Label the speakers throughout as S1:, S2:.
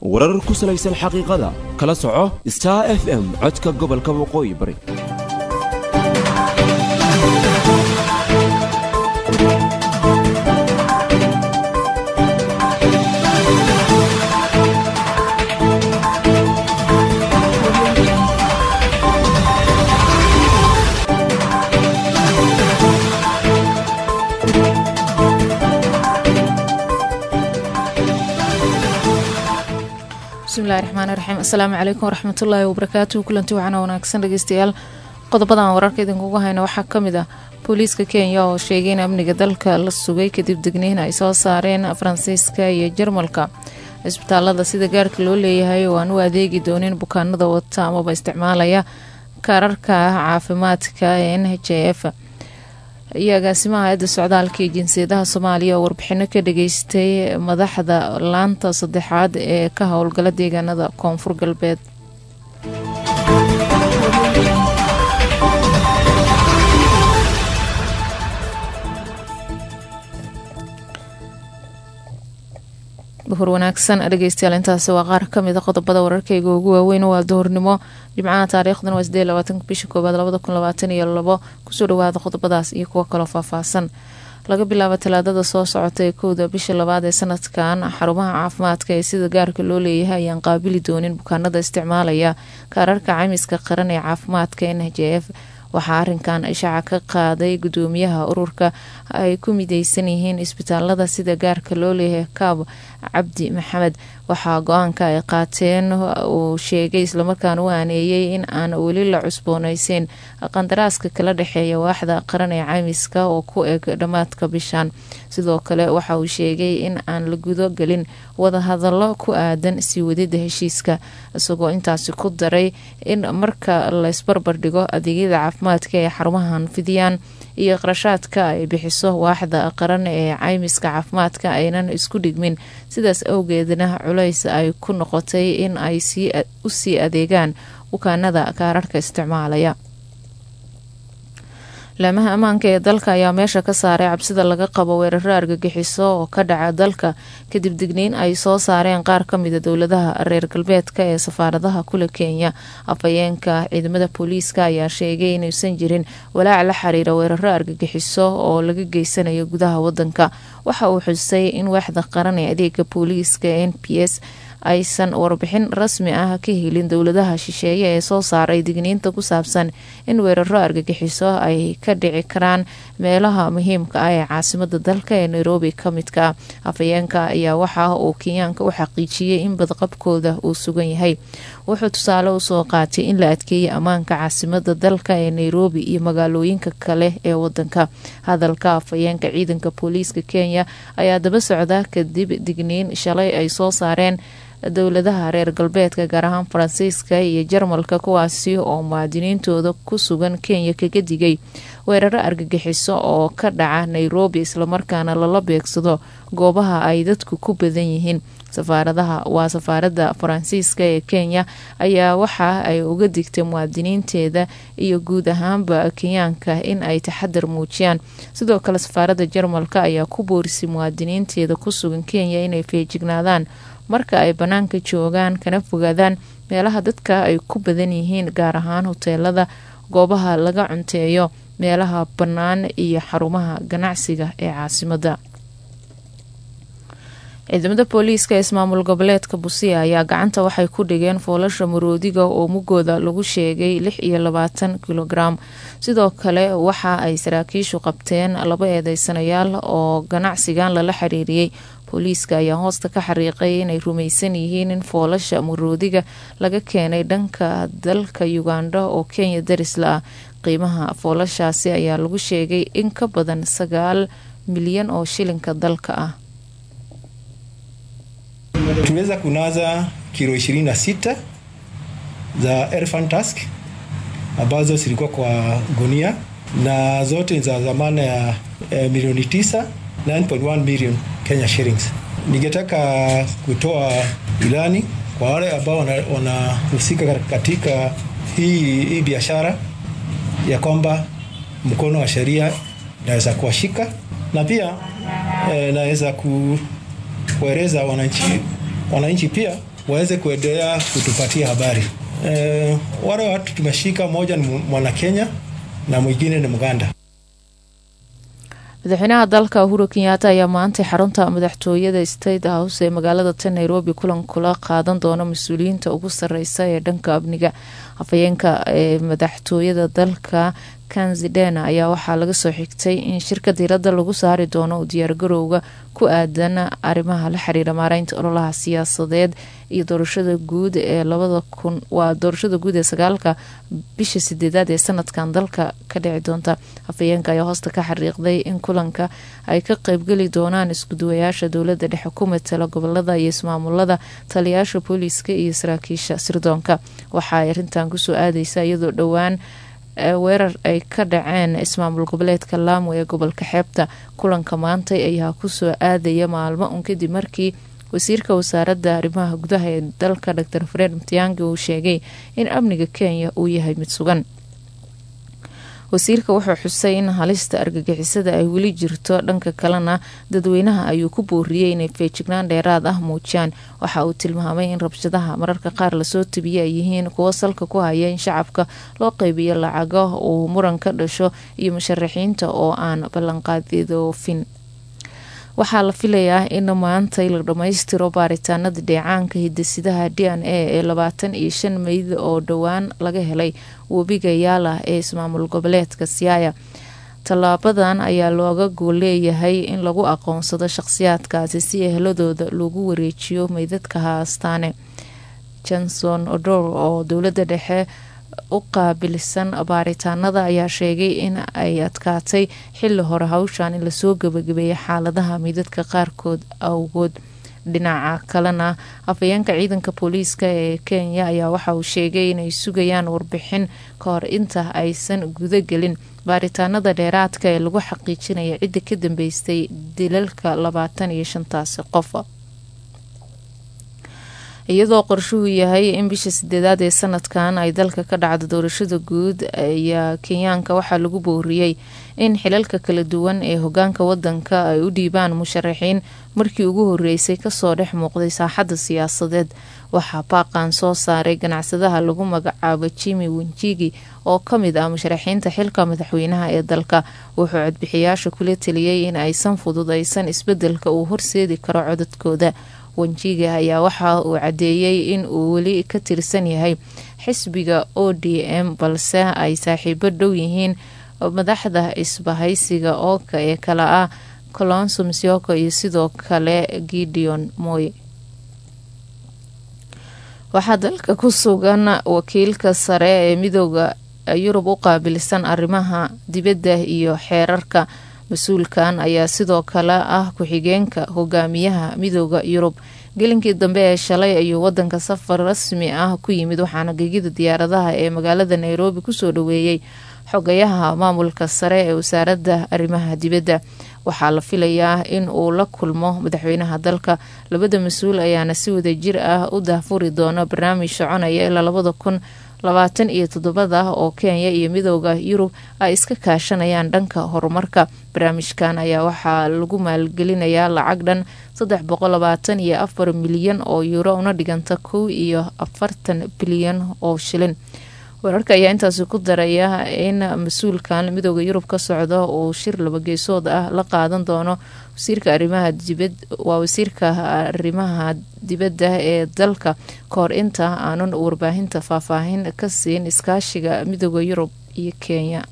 S1: warar ku salaysan xaqiiqada kala soco star f m codka gobolka waqooyi bari
S2: bismillahi raxmaani raxiim assalaamu calaykum waraxmatullaahi wabarakaatuhu kulanti waxaana wanaagsan dhegeystayaal qodobadan wararka idinkugu hayna waxaa ka mid ah booliiska kenya oo sheegay in amniga dalka la sugay kadib degniin ay soo saareen faransiiska iyo jarmalka cisbitaalada sida gaarka loo leeyahay oo aan u adeegi doonin bukaanada wata amaba isticmaalaya kaararka caafimaadka ee n h f iyo agaasimaha hay-adda socdaalka iyo jinsiyadaha soomaaliya oo warbixino ka dhageystay madaxda laanta saddexaad ee ka howlgala deegaanada koonfur galbeed duhur wanaagsan dhegeystayaal intaasi waa qaar kamid a qodobada wararkayga ugu waaweyn waa duhurnimo jimcaha taariikhdan waa sideed labaatanka bisha koowaad labada kun labaatan iyo labo kusoo dhawaada qodobadaas iyo kuwo kaloo faahfaahsan laga bilaabo talaadada soo socota ee kowda bisha labaad ee sanadkan xarumaha caafimaadka ee sida gaarka loo leeyahay ayaan qaabili doonin bukaanada isticmaalaya kaararka caymiska qaran ee caafimaadka n h f waxaa arinkan ishaaca ka qaaday gudoomiyaha ururka ay ku mideysan yihiin isbitaalada sida gaarka loo leeyahay kaab cabdi maxamed waxaa go-aanka ay qaateen uu sheegay islamarkaana u aaneeyey in aan weli la cusbooneyseyn qandaraaska kala dhexeeya waaxda qaran ee caymiska oo ku eg dhammaadka bishan sidoo kale waxa uu sheegay in aan la gudo gelin wadahadalo ku aadan sii wadida heshiiska isagoo intaasi ku daray in marka laysbarbar dhigo adeegyada caafimaadka ee xarumahan fidiyaan iyo qarashaadka ay bixiso waaxda qaran ee caymiska caafimaadka aynan isku dhigmin sidaas awgeedna culays ay ku noqotay in ay u sii adeegaan bukaanada kaararhka isticmaalaya laamaha ammaanka ee dalka ayaa meesha ka saaray cabsida laga qabo weeraro argagixiso oo ka dhaca dalka kadib digniin ay soo saareen qaar ka mida dowladaha reer galbeedka ee safaaradaha kule kenya afhayeenka ciidamada booliiska ayaa sheegay inuusan jirin walaac la xiriira weeraro argagixiso oo laga geysanayo gudaha wadanka waxa uu xusay in waaxda qaran ee adeega booliiska n p s aysan warbixin rasmi ah ka helin dowladaha shisheeye ee soo saaray digniinta ku saabsan in weeraro argagixiso ay ka dhici karaan meelaha muhiimka ah ee caasimada dalka ee nairobi ka midka ah afhayeenka ayaa waxa uu kenyaanka u xaqiijiyey in badqabkooda uu sugan yahay wuxuu tusaale usoo qaatay in la adkeeyey ammaanka caasimada dalka ee nairobi iyo magaalooyinka kale ee wadanka hadalka afhayeenka ciidanka booliiska kenya ayaa daba socda kadib digniin shalay ay soo saareen dowladaha reer galbeedka gaar ahaan faransiiska iyo jarmalka kuwaasi oo muwaadiniintooda ku sugan kenya kaga digay weeraro argagixiso oo ka dhaca nairobi islamarkaana lala beegsado goobaha ay dadku ku badan yihiin safaaradaha waa safaaradda faransiiska ee kenya ayaa waxa ay uga digtay muwaadiniinteeda iyo guud ahaanba kenyaanka in ay taxadar muujiyaan sidoo kale safaaradda jarmalka ayaa ku boorisay muwaadiniinteeda ku sugan kenya inay feejignaadaan marka ay bannaanka joogaan kana fogaadaan meelaha dadka ay ku badan yihiin gaar ahaan hoteelada goobaha laga cunteeyo meelaha bannaan iyo xarumaha ganacsiga ee caasimadda ciidamada booliiska ismaamul goboleedka busia ayaa gacanta waxay ku dhigeen foolasha maroodiga oo mugooda lagu sheegay lix iyo labaatan kilogaram sidoo kale waxa ay saraakiishu qabteen laba eedeysanayaal oo ganacsigan lala xiriiriyey booliiska ayaa hoosta ka xariiqay inay rumaysan yihiin in foolasha maroodiga laga keenay dhanka dalka uganda oo kenya darisla ah qiimaha foolashaasi ayaa lagu sheegay in ka badan sagaal milyan oo shilinka dalka ah
S3: Tuliweza kunaza kilo 26 za elephant tusk ambazo zilikuwa kwa gunia na zote za dhamana ya eh, milioni 9 9.1 million Kenya shillings. Ningetaka kutoa ilani kwa wale ambao wanahusika wana katika hii, hii biashara ya kwamba mkono wa sheria naweza kuwashika na pia eh, naweza ku kueleza wananchi wananchi pia waweze kuendelea kutupatia habari. E, wale watu tumeshika, mmoja ni mwana Kenya na mwingine ni Mganda.
S2: madaxweynaha dalka uhuru kenyaata ayaa maantay xarunta madaxtooyada state house ee magaalada tan nairobi kulan kula qaadan doona mas-uuliyiinta ugu sareysa ee dhanka amniga afhayeenka ee madaxtooyada dalka kanzidena ayaa waxaa laga soo xigtay in shirka diiradda lagu saari doono u diyaargarowga ku aadan arrimaha la xiriira maareynta ololaha siyaasadeed iyo doorashada guud ee labada kun waa doorashada guud ee sagaalka bisha sideedaad ee sanadkan dalka ka dhici doonta afhayeenka ayaa hoosta ka xariiqday in kulanka ay ka qeybgeli doonaan iskuduwayaasha dowlada dhexe ku matala gobolada iyo ismaamulada taliyaasha booliiska iyo saraakiisha sirdoonka waxa ay arrintan kusoo aadeysa iyadoo dhowaan weerar ay ka dhaceen ismaamul goboleedka laamo ee gobolka xeebta kulanka maantay ayaa kusoo aadaya maalmo un kadib markii wasiirka wasaaradda arrimaha gudaha ee dalka dor fred mtiangi uu sheegay in amniga kenya uu yahay mid sugan wasiirka wuxuu xusay in halista argagixisada ay weli jirto dhanka kalena dadweynaha ayuu ku booriyey inay feejignaan dheeraad ah muujiyaan waxa uu tilmaamay in rabshadaha mararka qaar lasoo tabiye ay yihiin kuwo salka ku haya in shacabka loo qeybiyo lacago uu muran ka dhasho iyo musharaxiinta oo aan ballanqaadidoofin waxaa la filayaa in maantay la dhammaystiro baaritaanada dheecaanka hidasidaha d n a ee labaatan iyo shan meyd oo dhowaan laga helay webiga yaala ee ismaamul goboleedka siyaaya tallaabadan ayaa looga gool leeyahay in lagu aqoonsado shaqhsiyaadkaasi si eheladooda loogu wareejiyo meydadka haastaane johnson odor oo dowladda dhexe u qaabilsan baaritaanada ayaa sheegay in ay adkaatay xili hore hawshan in lasoo gabagabeeyay xaaladaha midadka qaarkood awgood dhinaca kalena afhayeenka ciidanka booliiska ee kenya ayaa waxa uu sheegay inay sugayaan warbixin ka hor inta aysan gudagelin baaritaanada dheeraadka ee lagu xaqiijinaya cidda ka dambeystay dilalka labaatan iyo shantaasi qof iyadoo qorshuhu yahay in bisha sideedaad ee sanadkan ay dalka ka dhacdo doorashada guud ayaa kenyaanka waxaa lagu booriyey in xilalka kala duwan ee hogaanka wadanka ay u dhiibaan musharaxiin markii ugu horeysay kasoo dhex muuqday saaxadda siyaasadeed waxaa baaqan soo saaray ganacsadaha lagu magacaabo jimi wenjigi oo kamid ah musharaxiinta xilka madaxweynaha ee dalka wuxuu codbixiyaasha kula teliyey in aysan fududaysan isbedelka uu horseedi karo codadkooda wenjiga ayaa waxa uu cadeeyey in uu weli ka tirsan yahay xisbiga o d m balse ay saaxiibo dhow yihiin madaxda isbahaysiga ooka ee kale ah colonso msioko iyo sidoo kale gideon moy waxaa dalka ku sugan wakiilka sare ee midooda yurub u qaabilsan arrimaha dibadda iyo xeerarka mas-uulkan ayaa sidoo kale ah ku-xigeenka hogaamiyaha midooda yurub gelinkii dambe ee shalay ayuu wadanka safar rasmi ah ku yimid waxaana gegida diyaaradaha ee magaalada nairobi kusoo dhaweeyey xogayaha maamulka sare ee wasaaradda arrimaha dibadda waxaa la filayaa in uu la kulmo madaxweynaha dalka labada mas-uul ayaana si wada jir ah u daahfuri doona barnaamij soconaya ilaa labada kun labaatan iyo toddobada oo kenya iyo midooda yurub ay iska kaashanayaan dhanka horumarka barnaamijkan ayaa waxaa lagu maalgelinayaa lacag dhan saddex boqol labaatan iyo afar milyan oo yuuro una dhiganta kow iyo afartan bilyan oo shilin wararka ayaa intaasi ku daraya in mas-uulkan midooda yurub ka socda uu shir labageesood ah la qaadan doono wasiirka arrimaha dibad waa wasiirka arrimaha dibadda ee dalka kahor inta aanun warbaahinta faahfaahin ka siin iskaashiga midooda yurub iyo kenya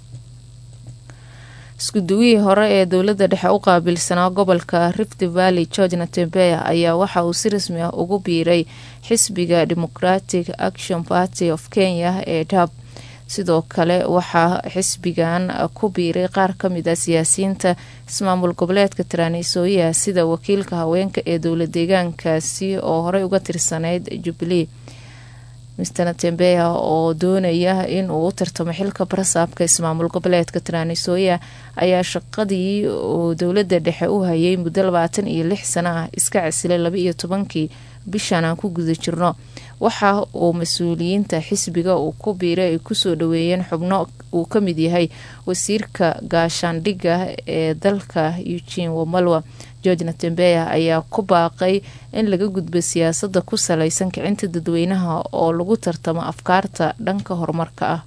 S2: iskuduwihii hore ee dowladda dhexe u qaabilsanaa gobolka rift valley george natembeya ayaa waxa uu si rasmi ah ugu biiray xisbiga democratic action party of kenya ee dab sidoo kale waxaa xisbigan ku biiray qaar kamid ah siyaasiyiinta ismaamul goboleedka taraaniisooyaha sida wakiilka haweenka ee dowla deegaankaasi oo horey uga tirsanayd jubilee mr natembeya oo doonaya in uu u tartamo xilka barasaabka ismaamul goboleedka taraaniisooya ayaa shaqadii uu dowladda dhexe u hayay muddo labaatan iyo lix sano ah iska casilay laba iyo tobankii bishan aan ku guda jirno waxa uu mas-uuliyiinta xisbiga uu ku biiray ay kusoo dhaweeyeen xubno uu kamid yahay wasiirka gaashaandhigga ee dalka eugene wamalwa george natembeya ayaa ku baaqay in laga gudbo siyaasadda ku salaysan kicinta dadweynaha oo lagu tartamo afkaarta dhanka horumarka ah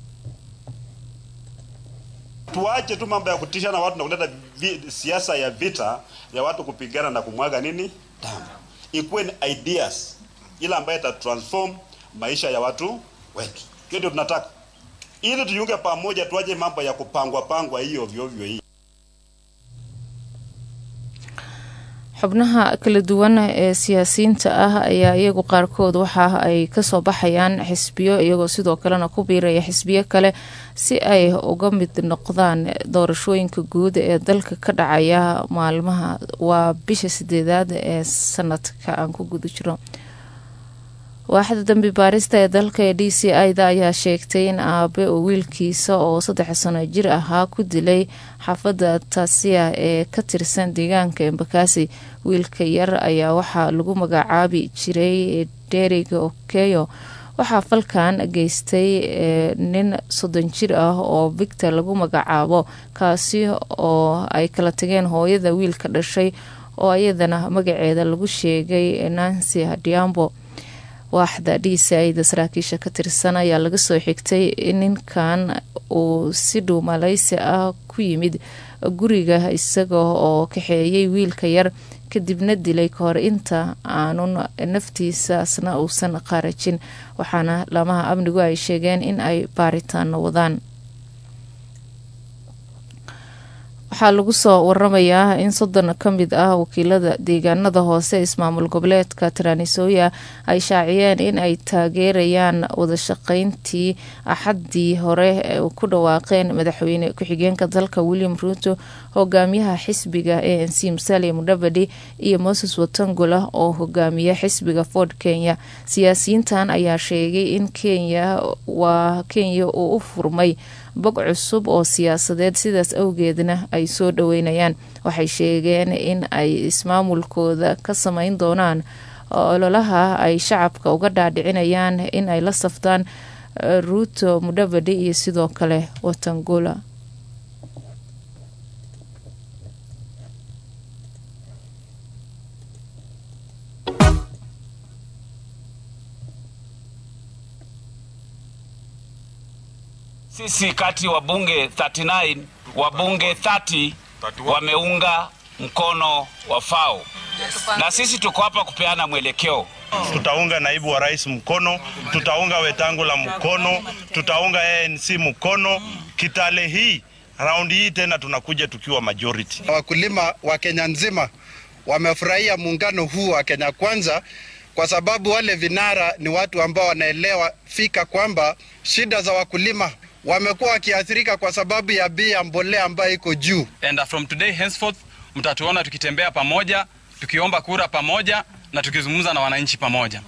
S4: Tuache tu mambo ya kutisha na watu na kuleta vi, siasa ya vita ya watu kupigana na kumwaga nini damu. Ikuwe ni ideas ile ambayo ita transform maisha ya watu wetu. Hiyo ndio tunataka, ili tujiunge pamoja, tuache mambo ya kupangwa pangwa hiyo ovyo ovyo hii.
S2: xubnaha kala duwan ee siyaasiyiinta ah ayaa iyagu qaarkood waxa ay kasoo baxayaan xisbiyo iyagoo sidoo kalena ku biiraya xisbiyo kale si ay uga mid noqdaan doorashooyinka guud ee dalka ka dhacaya maalmaha waa bisha sideedaad ee sanadka aan ku guda jiro waaxda dambi baarista ee dalka ee d c i-da ayaa sheegtay in aabe oo wiilkiisa oo saddex sano jir ahaa ku dilay xaafadda taasiya ee ka tirsan deegaanka embakasi wiilka yar ayaa waxaa lagu magacaabi jiray deriga okeyo waxaa falkan geystay nin soddon jir ah oo victor lagu magacaabo kaasi oo ay kala tageen hooyada wiilka dhashay oo iyadana magaceeda lagu sheegay nancy hadiambo waaxda d c ida saraakiisha ka tirsan ayaa laga soo xigtay ninkan uu si dhuumalaysi ah ku yimid guriga isaga oo kaxeeyay wiilka yar kadibna dilay kahor inta aanun naftiisaasna uusan qaarajin waxaana laamaha amnigu ay sheegeen in ay baaritaano wadaan waxaa lagu soo waramayaa in soddon ka mid ah wakiilada deegaanada hoose ismaamul goboleedka taranisooya ay shaaciyeen in ay taageerayaan wadashaqeyntii axaddii hore ku dhawaaqeen madaxweyne ku-xigeenka dalka william ruuto hogaamiyaha xisbiga a n c musalia mudhavadi iyo moses watangola oo hogaamiya xisbiga ford kenya siyaasiyiintan ayaa sheegay in kenya waa kenya uu u furmay bog cusub oo siyaasadeed sidaas awgeedna ay soo dhaweynayaan waxay sheegeen in ay ismaamulkooda ka sameyn doonaan ololaha ay shacabka uga dhaadhicinayaan in ay la saftaan ruuto mudhavadi iyo sidoo kale watangola
S5: Sisi kati wa bunge 39 wabunge 30 wameunga mkono wa FAO na sisi tuko hapa kupeana mwelekeo.
S6: Tutaunga naibu wa rais mkono, tutaunga Wetangula mkono, tutaunga ANC mkono. Kitale hii raundi hii tena tunakuja tukiwa majority.
S7: Wakulima wa Kenya nzima wamefurahia muungano huu wa Kenya Kwanza kwa sababu wale vinara ni watu ambao wanaelewa fika kwamba shida za wakulima wamekuwa wakiathirika kwa sababu ya bei ya mbolea ambayo iko juu.
S8: And from today henceforth mtatuona tukitembea pamoja, tukiomba kura pamoja na tukizungumza na wananchi pamoja.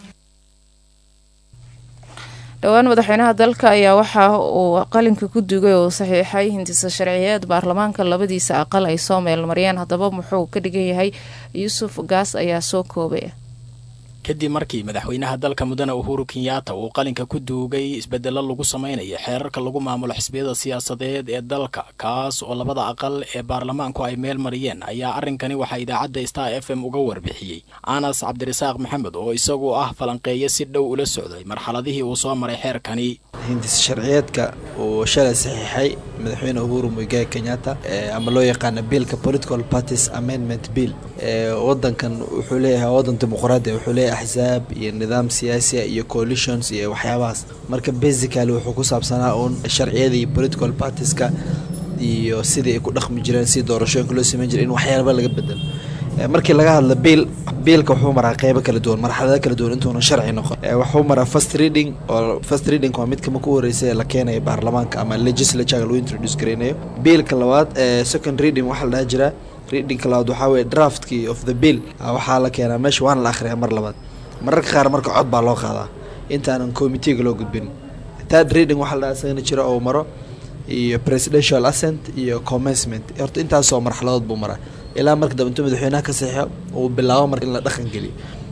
S2: dhowaan madaxweynaha dalka ayaa waxa uu qalinka ku dugay oo saxiixay hindisa sharciyeed baarlamaanka labadiisa aqal ay soo meelmariyeen haddaba muxuu ka dhigan yahay yuusuf gaas ayaa soo koobay
S9: kadib markii madaxweynaha dalka mudane uhuru kenyaata uu qalinka ku duugay isbedelo lagu samaynayo xeerarka lagu maamulo xisbiyada siyaasadeed ee dalka kaas oo labada aqal ee baarlamaanku ay meel mariyeen ayaa arrinkani waxaa idaacadda star f m uga warbixiyey anas cabdirasaaq maxamed oo isagu ah falanqeeyo si dhow ula socday marxaladihii uu soo maray xeerkani
S10: hindis sharciyeedka uu shalay saxiixay madaxweyne uhuru muigai kenyatta ama loo yaqaana billka political parties amendment bill wadankan wuxuu leeyahay wadan dimuqraadi wuxuu leeyahay axsaab iyo nidaam siyaasiya iyo coalitions iyo waxyaabahaas marka basically wuxuu ku saabsanaa uun sharciyadii political partieska iyo sidii ay ku dhaqmi jireen si doorashooyinka loo sameyn jiray in waxyaaba laga bedelo markii laga hadla biil biilka wuxuu maraa qeybo kala duwan marxalado kala duwan intuuna sharci noqon wuxuu maraa first reading oo first reading waa midka marku horreysay ee la keenayo baarlamaanka ama legislature lagu introduce gareynayo biilka labaad second reading waxaa la dhaha jiraa readingka labaad waxaa weye draftkii of the bill waxaa la keenaa meesha waana la akhriyaa mar labaad mararka qaar marka cod baa loo qaadaa intaanan committeega loo gudbin third reading waxaa la dhaha isagana jira oo maro iyo presidential assent iyo commencement horta intaasoo marxaladood buu maraa ilaa marka dambe intuu madaxweynaha ka saxeixo uu bilaabo marka in la dhaqan geliyo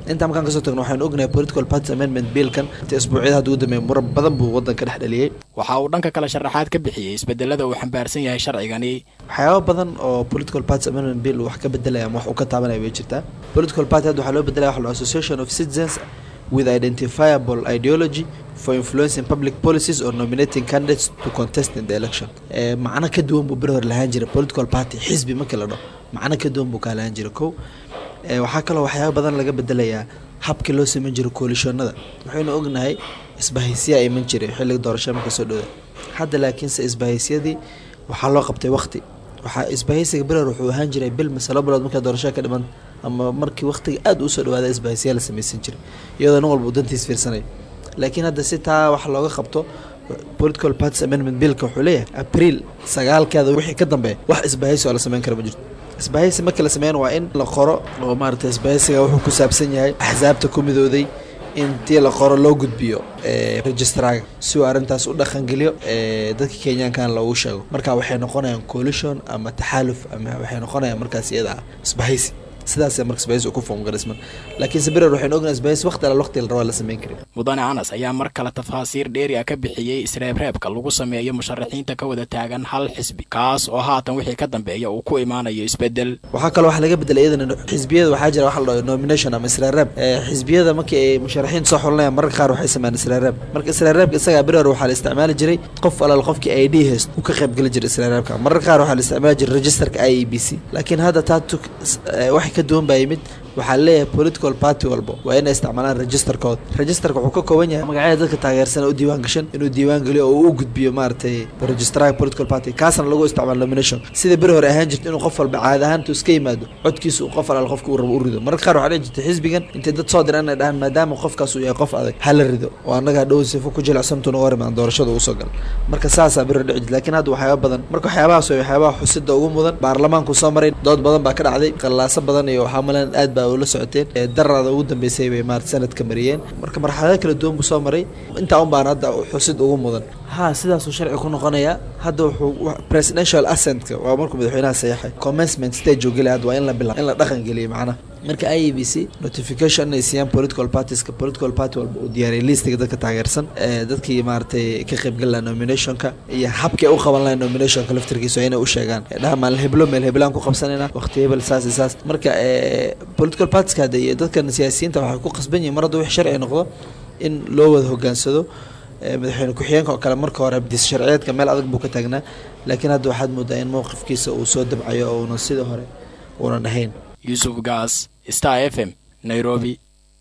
S10: intaa markaan kasoo tagno waxaan ognahay political party amendment billkan inta isbuucyada hadda ugu dambeeya muran badan buu wadanka dhex dhaliyey
S9: waxa uu dhanka kale sharaxaad ka bixiyey isbedelada uu xambaarsan yahay sharcigani
S10: waxyaaba badan oo political party amendment bill uu wax ka bedelaya ama wax uu ka taabanaya way jirtaa political party hadda waxaa loo bedelaya wax la association of citizens with identifiable ideology for influencing public policies or nominating candidates to contest in the election Eh, macno ka duwan buu beri hore lahaan jiray political party xisbi markii la dhaho macno ka duwan buu kaa lahaan jiray kow Eh, waxaa kaloo waxyaaba badan laga bedelayaa habkii loo sameyn jiray coalitionada waxaynu ognahay isbahaysiyaa iman jiray xilliga doorashada marka soo dhowda hadda laakiinse isbahaysyadii waxaa loo qabtay waqti waxaa isbahaysiga berer wuxuu ahaan jiray bil mise laba bilood markaa doorashada ka dhiman ama markii waqtiga aada usoo dhawaada isbahaysiyaa la sameysan jiray iyadoo nin walba uu dantiis fiirsanay laakiin hadda si taa wax looga qabto political parties amendment billka wuxuu leeyahay april sagaalkeeda wixii ka dambeeya wax isbahaysi oo la sameyn kara ma jirto isbahaysi marka la sameyn waa in la qoro oo maaragtay isbahaysiga wuxuu ku saabsan yahay axsaabta ku midooday intii la qoro loo gudbiyo eh, registraga si uu arrintaas u dhaqangeliyo eh, dadka kenyaankan loogu sheego marka waxay noqonayaan coalition ama taxaaluf ama waxay noqonayaan markaas iyada ah isbahaysi sidaas marka isbahaysi uu ku foom garisman laakiin sabirer waxaynu ognahay isbahaysi waqti ala waqti la rabaa la sameyn karin
S9: mudane anas ayaa mar kale tafaasiir dheeri ah ka bixiyey isreebreebka lagu sameeyo musharaxiinta ka wada taagan hal xisbi kaas oo haatan wixii ka dambeeya uu ku imaanayo isbedel
S10: waxaa kaloo wax laga bedelay iyadana xisbiyada waxaa jira waxa la dhaho nomination ama israaraab Eh, xisbiyada markii ay musharaxiinta soo xulinayaan mararka qaar waxay sameeyaan israaraab marka israaraabka isagaa beri hore waxaa la isticmaali jiray qof alal qofkii i d hayst uu ka qayb geli jiray israaraabka mararka qaar waxaa la isticmaali jiray registerka i e b c laakiin hadda taa tuk- s- eh, wax ka duwan baa yimid waxaa leeyahay political party walbo waa inay isticmaalaan registerkooda registerka wuxuu ka kooban yahay magacyada dadka taageersan ee u diiwaan gashan inuu diiwaan geliyo oo uu u gudbiyo maaragtay registraga political party kaasna lagu isticmaalo nomination sida beri hore ahaan jirta inuu qof walba caadi ahaan intuu iska yimaado codkiisa uu qof alal qofka uu rabo u rido mararka qaar waxaa dhici jirta xisbigan intay dad soo diraan inay dhahaan maadaama qofkaas uu yahay qof adag hala rido oo annaga dhow sifo ku jilicsantu noga horimaan doorashada uu soo gal marka saasaa beri hore dhici jirta laakiin hadda waxyaaba badan marka waxyaabahaas way waxyaabaha xusida ugu mudan baarlamaanku soo maray dood badan baa ka dhacday qallaaso badan iyo waxaa malan aad baa ula socoteen ee darada ugu dambeysay bay maarata sanadka mariyeen marka marxalado kala duwan buu soo maray intaa un baan hadda xusid ugu mudan ha sidaasuu sharci ku noqonayaa hadda wuxuu wa- presidential assentka waa markuu madaxweynaha saxeexay commencement stage uu gelay hadda waa in la bila in la dhaqan geliyo macnaha marka i e b c notification inay siiyaan political partieska political party walba uu diyaariyay listiga dadka taageersan ee dadkii maaragtay ka qaybgali lahaa nominationka iyo habkay u qaban lahaa nominationka laftirkiisa waa inay u sheegaan Ee, dhaha maalin heblo meel heblaan ku qabsanayna waqti hebel saas iyo saas marka ee, political partieska hadda iyo dadkan siyaasiyiinta waxay ku qasban yihiin mar hadda wix sharci noqdo in loo wada hogaansado Ee, madaxweyne ku-xigeenka oo kale marka hore dis sharciyeedka meel adag buu ka taagnaa laakiin hadda waxaad moodaa in mowqifkiisa uu soo dabcayo oo uuna sida hore uunan ahayn
S9: yuusuf gaas star f m nairobi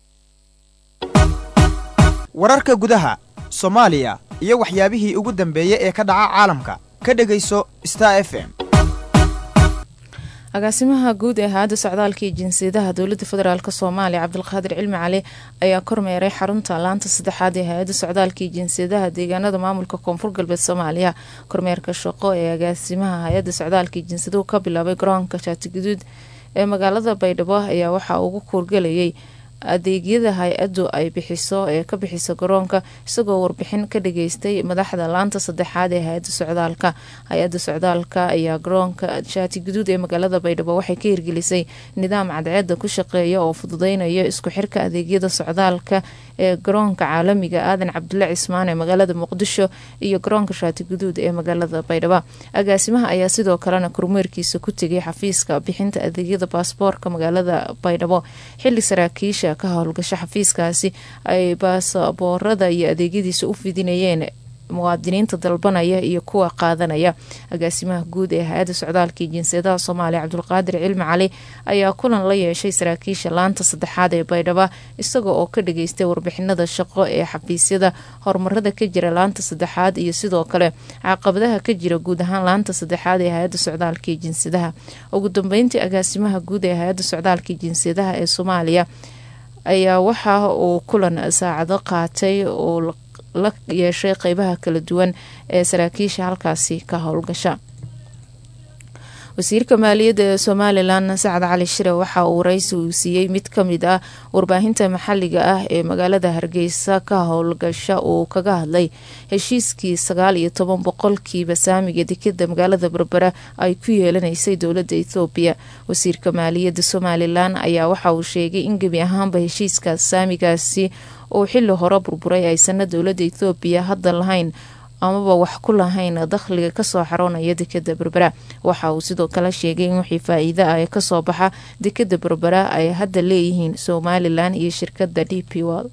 S11: wararka gudaha soomaaliya iyo waxyaabihii ugu dambeeyey ee ka dhaca caalamka ka dhegayso star f m
S2: agaasimaha guud ee hay-adda socdaalka iyo jinsiyadaha dowladda federaalk soomaaliya cabdulqaadir cilmi cali ayaa kormeeray xarunta laanta saddexaad ee hay-adda socdaalka iyo jinsiyadaha deegaanada maamulka koonfur galbeed soomaaliya kormeerka shaqo ee agaasimaha hay-adda socdaalka iyo jinsiyaduhu ka bilaabay garoonka shaatigaduud ee magaalada baydhabo ayaa waxaa ugu kuurgalayay adeegyada hay-addu ay bixiso ee ka bixisa garoonka isagoo warbixin ka dhageystay madaxda laanta saddexaad ee hay-adda socdaalka hay-adda socdaalka ayaa garoonka shaati guduud ee magaalada baydhabo waxay ka hirgelisay nidaam cadceeda ku shaqeeya oo fududeynaya isku xirka adeegyada socdaalka ee garoonka caalamiga aadan cabdulle cismaan ee magaalada muqdisho iyo garoonka shaati guduud ee magaalada baydhabo agaasimaha ayaa sidoo kalena kormeerkiisa ku tegay xafiiska bixinta adeegyada baasboorka magaalada baydhabo xili saraakiisha ka howlgasha xafiiskaasi ay baasaboorada iyo adeegyadiisa u fidinayeen muwaadiniinta dalbanaya iyo kuwa qaadanaya agaasimaha guud ee hay-adda socdaalka iyo jinsiyadaha soomaaliya cabdulqaadir cilmi cali ayaa kulan la yeeshay saraakiisha laanta saddexaad ee baydhaba isaga oo ka dhageystay warbixinada shaqo ee xafiisyada horumarada ka jira laanta saddexaad iyo sidoo kale caqabadaha ka jira guud ahaan laanta saddexaad ee hay-adda socdaalka iyo jinsiyadaha ugu dambeyntii agaasimaha guud ee hay-adda socdaalka iyo jinsiyadaha ee soomaaliya ayaa waxa uu kulan saacado qaatay oo la yeeshay qeybaha kala duwan ee saraakiisha halkaasi ka howlgasha wasiirka maaliyadda ee somalilan sacad cali shire waxa uu waraysi uu siiyey mid ka mid ah warbaahinta maxalliga ah ee magaalada hargeysa ka howlgasha uu kaga hadlay heshiiskii sagaal iyo toban boqolkiiba saamiga dekeda magaalada berbera ay ku yeelanaysay dowladda ethoobiya wasiirka maaliyadda somalilan ayaa waxa uu sheegay in gebi ahaanba heshiiskaas saamigaasi uu xili hore burburay aysana dowladda ethoobiya hadda lahayn amaba wax ku lahayn dakhliga kasoo xaroonaya dekeda berbera waxa uu sidoo kale sheegay in wixii faa-iida ah ee kasoo baxa dekeda berbera ay hadda leeyihiin somalilan iyo shirkada d p wal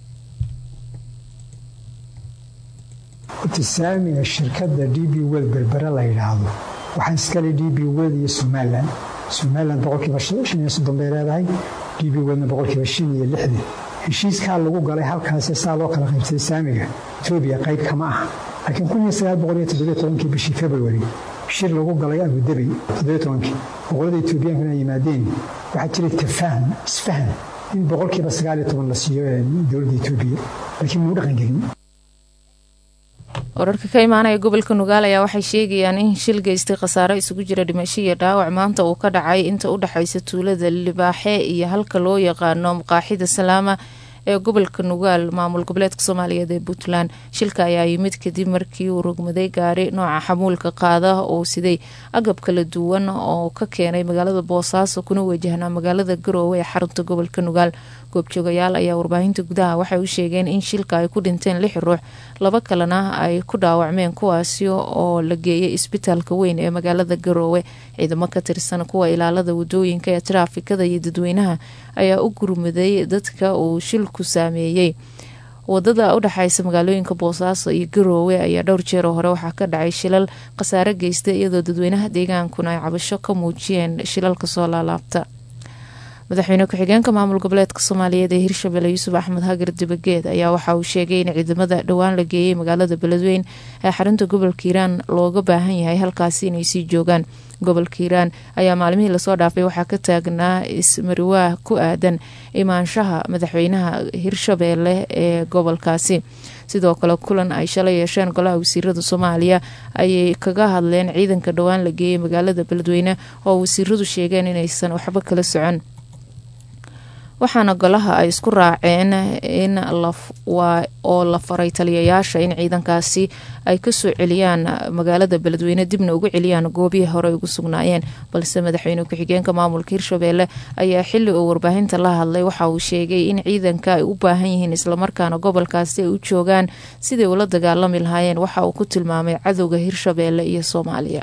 S12: horta saamiga shirkadda d b wel berbera la yidhaahdo waxaa iskale d b wel iyo somalilan somalilan boqolkiiba shan iyo soddon bay leedahay d b welna boqolkiiba shan iyo lixdan heshiiskaa lagu galay halkaasi saa loo kala qaybsaday saamiga etoobiya qayb kama ah laakiin kun iyo sagaal boqol iyo toddobiyo tobankii bishii february shir lagu galay abudabi toddobiyo tobankii boqolada etoobiyankuna ay yimaadeen waxaa jiray tafahan isfahan in boqolkiiba sagaal iyo toban la siiyo dowladda etoobiya laakiin muu dhaqan gelin
S2: wararka ka imaanaya gobolka nugaal ayaa waxay sheegayaan in shil geystay khasaaro isugu jira dhimasho iyo dhaawac maanta uu ka dhacay inta u dhexaysa tuulada libaaxe iyo halka loo yaqaano maqaaxida salaama ee gobolka nugaal maamul goboleedka soomaaliyeed ee puntland shilka ayaa yimid kadib markii uu rogmaday gaari nooca xamuulka qaada oo siday agab kala duwan oo ka keenay magaalada boosaaso kuna wajahnaa magaalada garoowe ee xarunta gobolka nugaal goobjoogayaal ayaa warbaahinta gudaha waxay u sheegeen in shilka ay ku dhinteen lix ruux laba kalena ay ku dhaawacmeen kuwaasi oo la geeyay isbitaalka weyn ee magaalada garoowe ciidamo ka tirsan kuwa ilaalada wadooyinka ee taraafikada iyo dadweynaha ayaa u gurmaday dadka uu shilku saameeyey wadada u dhexaysa magaalooyinka boosaaso iyo garoowe ayaa dhowr jeeroo hore waxaa ka dhacay shilal khasaare geystay iyadoo dadweynaha deegaankuna ay cabasho ka muujiyeen shilalka soo laalaabta madaxweyne ku-xigeenka maamul goboleedka soomaaliyeed ee hirshabelle yuusuf axmed hagar dibageed ayaa waxa uu sheegay in ciidamada dhowaan la geeyey magaalada beledweyn ee xarunta gobolka hiiraan looga baahan yahay halkaasi inay sii joogaan gobolka hiiraan ayaa maalmihii lasoo dhaafay waxaa ka taagnaa ismariwaah ku aadan imaanshaha madaxweynaha hirshabeelle ee gobolkaasi sidoo kale kulan ay shalay yeesheen golaha wasiirada soomaaliya ayay kaga hadleen ciidanka dhowaan la geeyey magaalada beledweyne oo wasiiradu sheegeen inaysan waxba kala socon waxaana golaha ay isku raaceen in oo la faray taliyayaasha in ciidankaasi ay kasoo celiyaan magaalada beledweyne dibna ugu celiyaan goobihii hore ugu sugnaayeen balse madaxweyne ku-xigeenka maamulka hirshabelle ayaa xili uu warbaahinta la hadlay waxa uu sheegay in ciidanka ay u baahan yihiin islamarkaana gobolkaasi ay u joogaan siday ula dagaalami lahaayeen waxa uu ku tilmaamay cadowga hirshabelle iyo soomaaliya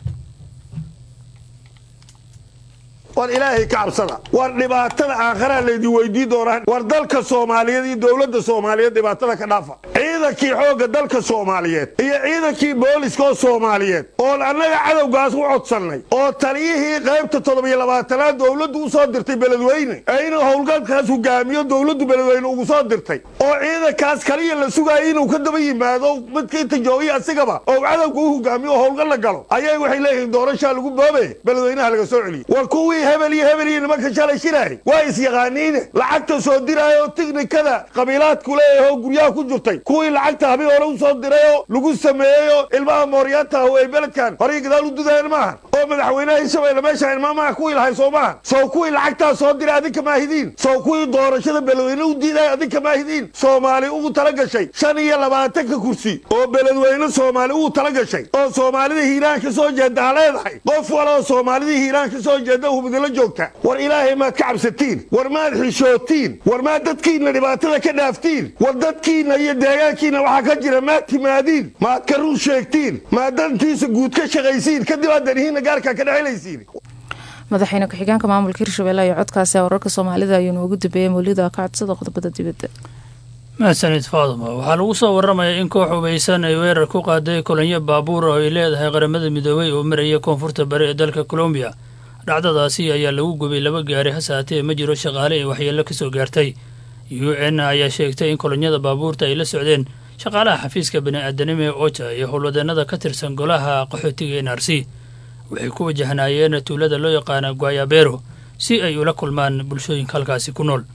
S13: war ilaahay ka cabsada war dhibaatada aakharaa laydin weydii doonaa war dalka soomaaliyeed iyo dowladda soomaaliyeed dhibaatada ka dhaafa ciidankii xoogga dalka soomaaliyeed iyo ciidankii booliska oo soomaaliyeed oon annaga cadowgaas u codsannay oo taliyihii qaybta toddobiyo labaatanaad dowladdu u soo dirtay beledweyne ee inuu howlgalkaas hogaamiyo dowladdu beledweyne ugu soo dirtay oo ciidankaas kaliya la sugaayay inuu ka daba yimaado midka inta joogiya asigaba oo cadowga u hogaamiyo oo howlgal la galo ayay waxay leeyihiin doorashaa lagu boobe beledweynaha laga soo celiyo war kuwii hebel iyo hebel iyo nimanka shalay shiraay waa isyaqaaniine lacagta soo diraayo oo tiknikada qabiilaadku leeyahay oo guryaha ku jirtay kuwii lacagta habi hore u soo dirayoo lagu sameeyeyo ilmaha mooryaanta ah ay beledkan horay gadaal u dudayeen maahan oo madaxweynaha hirshabelle meesha ilmaamaha kuwii lahay soo maahan sow kuwii lacagtaa soo diray adinka maahidiin sow kuwii doorashada beledweyne u diiday adinka maahidiin soomaali ugu tala gashay shan iyo labaatanka kursi oo beledweyne soomaali ugu tala gashay oo soomaalida hiiraan ka soo jeeda ha leedahay qof waloo soomaalidii hiiraan ka soo jeeda hubidila joogta war ilaahay maad ka cabsatiin war maad xishootiin war maad dadkiinna dhibaatada ka dhaaftiin war dadkiinna iyo deegaankiinna waxaa ka jira maad timaadiin maad ka run sheegtiin maad dantiisa guud ka shaqaysiin kadib aad danihiinna gaarkaa ka dhexelaysiin
S2: madaxweyne ku-xigeenka maamulka hirshabelle ayaa codkaasi wararka soomaalida ayuu noogu dambeeyey mawlida ka codsada qodobada dibadda
S14: mahadsanid faaduma waxaa lagu soo waramayaa in koox hubaysan ay weerar ku qaaday kolonyo baabuur oo ay leedahay qaramada midoobey oo maraya koonfurta bari ee dalka colombiya dhacdadaasi ayaa lagu gubay laba gaari hase haatee ma jiro shaqaale ee waxyeello ka soo gaartay u n ayaa sheegtay in kolonyada baabuurta ay la socdeen shaqaalaha xafiiska bani-aadanimo ee oja iyo howlwadeenada ka tirsan golaha qaxootiga n r c waxay ku wajahnaayeen tuulada loo yaqaana guayabero si ay ula kulmaan bulshooyinka halkaasi ku nool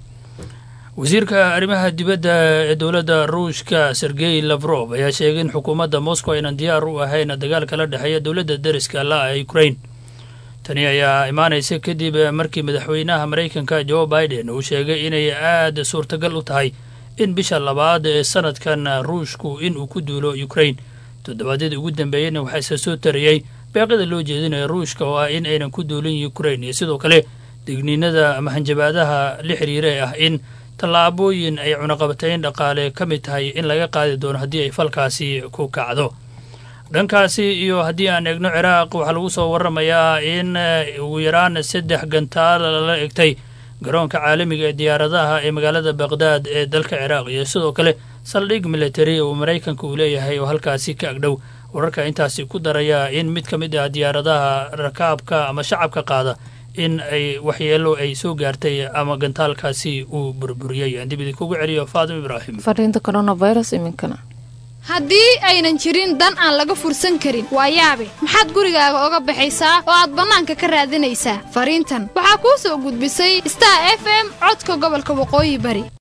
S14: wasiirka arrimaha dibadda ee dowladda ruushka sergey lafrof ayaa sheegay in xukuumadda moscow aynan diyaar u ahayn dagaalka la dhexeeya dowladda deriska la ee ukrain tani ayaa imaanaysa kadib markii madaxweynaha maraykanka joe biden uu sheegay inay aad suurtagal u tahay in bisha labaad ee sanadkan ruushku inuu ku duulo ukrain toddobaadyadii ugu dambeeyeyna waxaa isa soo tarayey beeqida loo jeedinaya ruushka oo ah in aynan ku duulin ukrain iyo sidoo kale digniinada ama hanjabaadaha la xiriira ee ah in tallaabooyin ay cunaqabatayn dhaqaale ka mid tahay in laga qaadi doono haddii ay falkaasi ku kacdo dhankaasi iyo haddii aan eegno ciraaq waxaa lagu soo waramayaa in ugu yaraan saddex gantaal lala egtay garoonka caalamiga ee diyaaradaha ee magaalada baqhdaad ee dalka ciraaq iyo sidoo kale saldhig military oo maraykanka uu leeyahay oo halkaasi ka agdhow wararka intaasi ku daraya in mid ka mid ah diyaaradaha rakaabka ama shacabka qaada in ay waxyeelo ay soo gaartay ama gantaalkaasi uu burburiyey aan dib idinkugu celiyo faadim ibraahim
S2: fariinta coronavirus iminkana
S15: haddii aynan jirin dan aan laga fursan karin waa yaabe maxaad gurigaaga oga baxaysaa oo aad bannaanka ka raadinaysaa fariintan waxaa kuu soo gudbisay star f m codka gobolka waqooyi bari